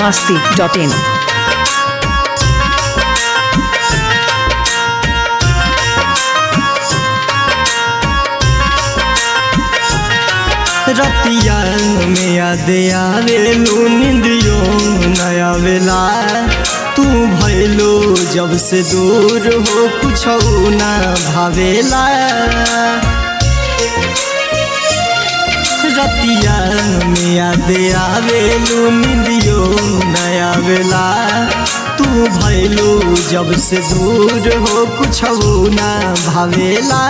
masti.in. रतिया में याद आवेलू निंदियो नया वेला तू भैलो जब से दूर हो कुछ ना भावेला रतिया में याद आवेलू निंदियो नया वेला तू भैलो जब से दूर हो कुछ ना भावेला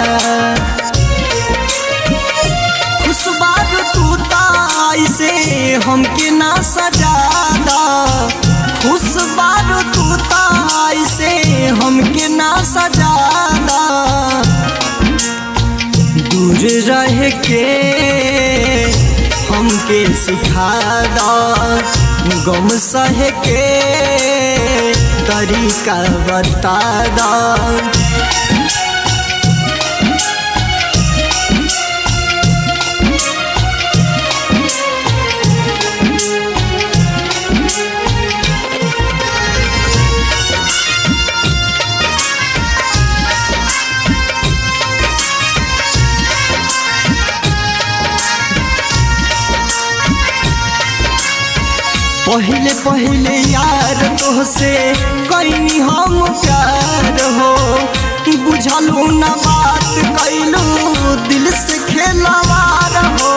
खुशबार तू ताइसे हमके ना सजादा खुशबार तू ताइसे हमके ना सजादा दूर रह के हमके सिखादा गम सह के तरीका बता दा पहले पहले यार तोहसे कैनी हम प्यार हो बुझलू न बात कैलू दिल से खेलवार हो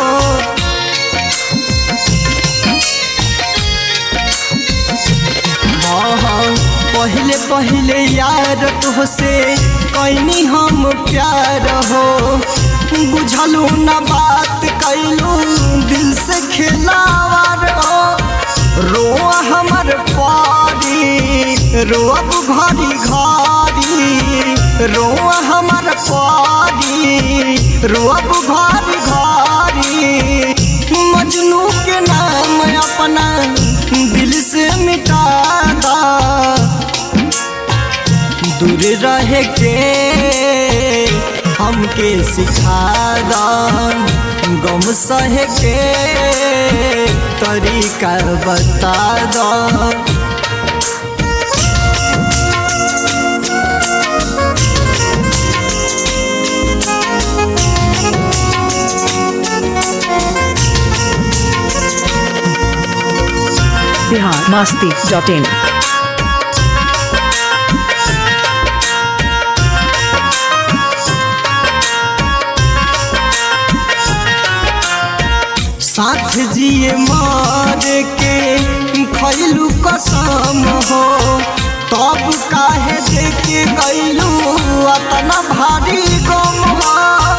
हाँ हाँ पहले पहले यार तोहसे कैनी हम प्यार हो बुझलू न बात कैलू दिल से खेलावार हो रोआ हमर पारी रोअब घरी घरी रोआ हमर पारी रोअब घरी घरी मजनू के नाम अपना दिल से मिटा दा दूर रह के हमके सिखा दा गम सह के तरीका बता दो Bihar masti.in. साथ जिए मार के खैलू कसम हो तब काहे देके गैलू अतना भारी गम हो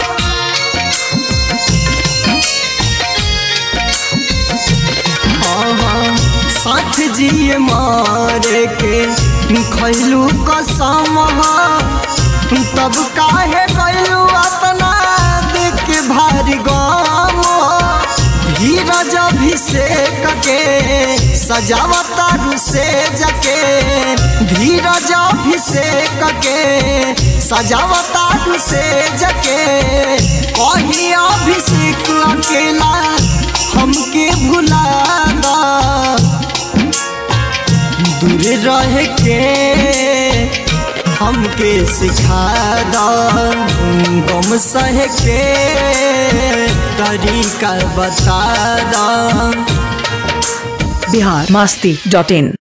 हाँ, हाँ, साथ जिए मार के खैलू कसम हो तब काहे गैलू अतना देख के भारी गम धीरज अभिषेक के सजावतारू से जके धीरज अभिषेक के सजावतारू से जके कही अभिषेक अकेला हमके भुला दा दूर रह के हमके सिखा दा गम सह के तरीका बता दा Bihar masti.in.